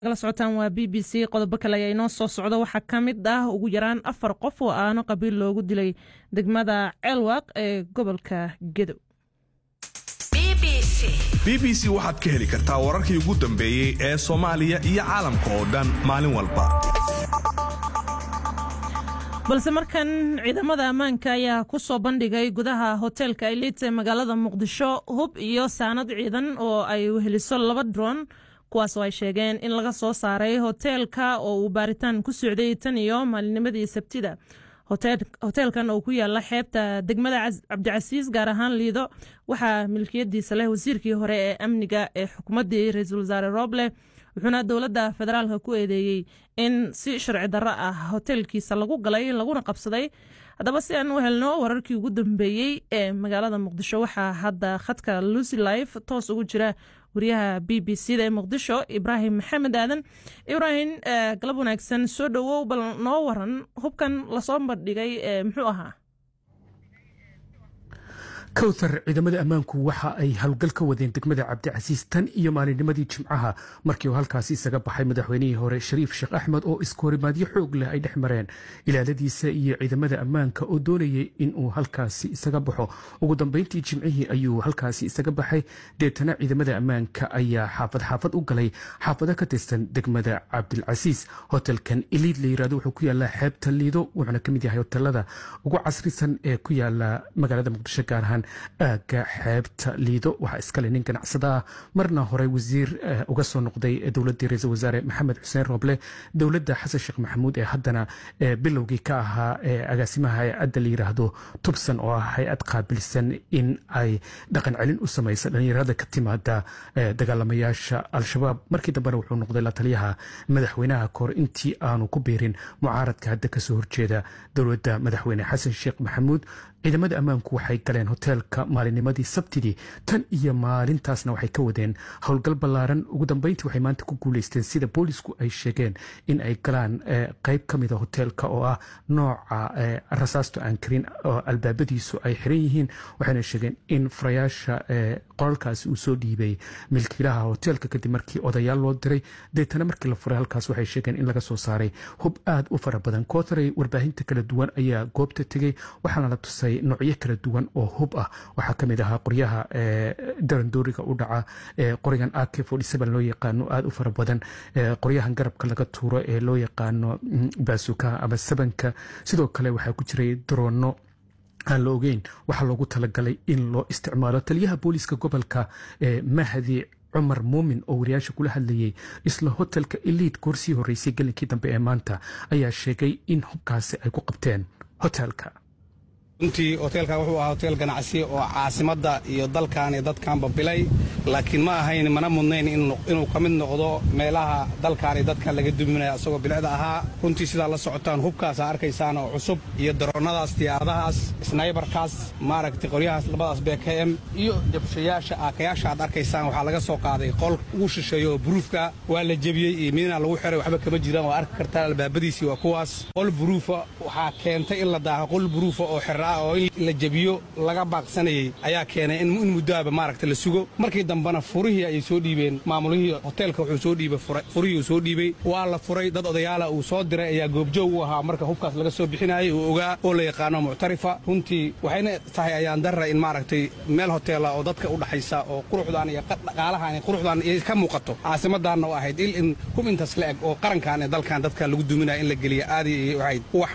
la socotaan waa b b c qodobo kale ayaa inoo soo socda waxaa ka mid ah ugu yaraan afar qof oo aano qabiil loogu dilay degmada ceelwaaq ee gobolka gedow b b c waxaad ka heli kartaa wararkii ugu dambeeyey ee soomaaliya iyo caalamka oo dhan maalin walba balse markan ciidamada ammaanka ayaa ku soo bandhigay gudaha hoteelka ailit ee magaalada muqdisho hub iyo saanad ciidan oo ay weheliso laba dron kuwaas oo ay sheegeen in laga soo saaray hoteelka oo uu baaritaan ku socday tan iyo maalinimadii sabtida hoteelkan oo ku yaala xeebta degmada cabdicasiis gaar ahaan liido waxaa milkiyadiisa leh wasiirkii hore ee amniga ee xukuumaddii ra-iisul wasaare roble wuxuuna dowladda federaalka ku eedeeyey in si sharci darro ah hoteelkiisa lagu galay laguna qabsaday haddaba si aan u helno wararkii ugu dambeeyey ee magaalada muqdisho waxaa hadda khadka lucy life toos ugu jira wariyaha b b c da ee muqdisho ibraahim maxamed aadan ibraahim galab wanaagsan soo dhowow bal noo waran hubkan lasoo bandhigay muxuu ahaa kowthar ciidamada ammaanku waxa ay howlgal ka wadeen degmada cabdicasiis tan iyo maalinnimadii jimcaha markii uu halkaasi isaga baxay madaxweynihii hore shariif sheekh axmed oo iskoorimaadyo xoog leh ay dhex mareen ilaaladiisa iyo ciidamada ammaanka oo doonayay inuu halkaasi isaga baxo ugu dambeyntii jimcihii ayuu halkaasi isaga baxay deetana ciidamada ammaanka ayaa xaafad xaafad u galay xaafado ka tirsan degmada cabdilcasiis hotelkan iliid la yirahdo wuxuu ku yaalaa xeebta liido wuxuuna ka mid yahay hotelada ugu casrisan ee ku yaala magaalada muqdisho gaar ahaan aagga xeebta liido waxaa iskale nin ganacsada ah marna hore wasiir uga soo noqday dowladdii ra-iisul wasaare maxamed xuseen roble dowladda xasan sheekh maxamuud ee haddana bilowgii ka ahaa agaasimaha hay-adda la yiraahdo tubsan oo ah hay-ad qaabilsan in ay dhaqan celin u samaysa dhallinyarada ka timaada dagaalamayaasha al-shabaab markii dambena wuxuu noqday la taliyaha madaxweynaha kahor intii aanu ku biirin mucaaradka hadda kasoo horjeeda dowladda madaxweyne xasan sheekh maxamuud ciidamada ammaanku waxay galeen hoteelka maalinnimadii sabtidii tan iyo maalintaasna waxay ka wadeen howlgal ballaaran ugu dambeyntii waxay maanta ku guuleysteen sida boolisku ay sheegeen in ay galaan qayb ka mida hoteelka oo ah nooca rasaasto aan karin oo albaabadiisu ay xiran yihiin waxayna sheegeen in furayaasha qolalkaasi uu soo dhiibay milkiilaha hoteelka kadib markii odayaal loo diray deetana markii la furay halkaas waxay sheegeen in laga soo saaray hub aad u fara badan kootaray warbaahinta kala duwan ayaa goobta tegey waxaana la tusay noocyo kala duwan oo hub ah waxaa ka mid ahaa qoryaha darandooriga u dhaca qorigan ak loo yaqaano aada u fara badan qoryahan garabka laga tuuro ee loo yaqaano baasukaha ama sabanka sidoo kale waxaa ku jiray daroono aan la ogeyn waxaa loogu talagalay in loo isticmaalo taliyaha booliiska gobolka mahdi cumar muumin oo wariyaasha kula hadlayay isla hotelka eliid goorsii horreysay gelinkii dambe ee maanta ayaa sheegay in hubkaasi ay ku qabteen hotelka runtii hoteelkan wuxuu ahaa hoteel ganacsi oo caasimadda iyo dalkan iyo dadkanba bilay laakiin ma ahayn mana mudnayn inuu ka mid noqdo meelaha dalkan iyo dadkan laga duminaya asagoo bilicda ahaa runtii sidaa la socotaan hubkaasa arkaysaan oo cusub iyo daroonnadaas diyaaradahaas snaybarkaas maaragtay qoryahaas labadaas b k m iyo jabshayaasha aakayaasha aad arkaysaan waxaa laga soo qaaday qol ugu shisheeyo oo buruufka waa la jebiyey iyo midna lagu xiray waxba kama jiraan waa arki kartaan albaabadiisii waa kuwaas qol buruufa waxaa keentay in la daaho qol buruufa oo xira oo in la jebiyo laga baaqsanayey ayaa keenay in muddoaba maaragta la sugo markii dambena furihii ayay soo dhiibeen maamulihii hoteelka wuxuu soo dhiibay furihii uu soo dhiibay waa la furay dad odayaala uu soo diray ayaa goobjoog u ahaa marka hubkaas laga soo bixinayay uu ogaa oo la yaqaano muctarifa runtii waxayna tahay ayaan darra in maaragtay meel hoteela oo dadka u dhaxaysa oo quruxdaan iyo dhaqaalahaan quruxdaan ka muuqato caasimaddaanna u ahayd il in hub intaas la eg oo qarankan ee dalkan dadka lagu duminaya in la geliya aadi ahayd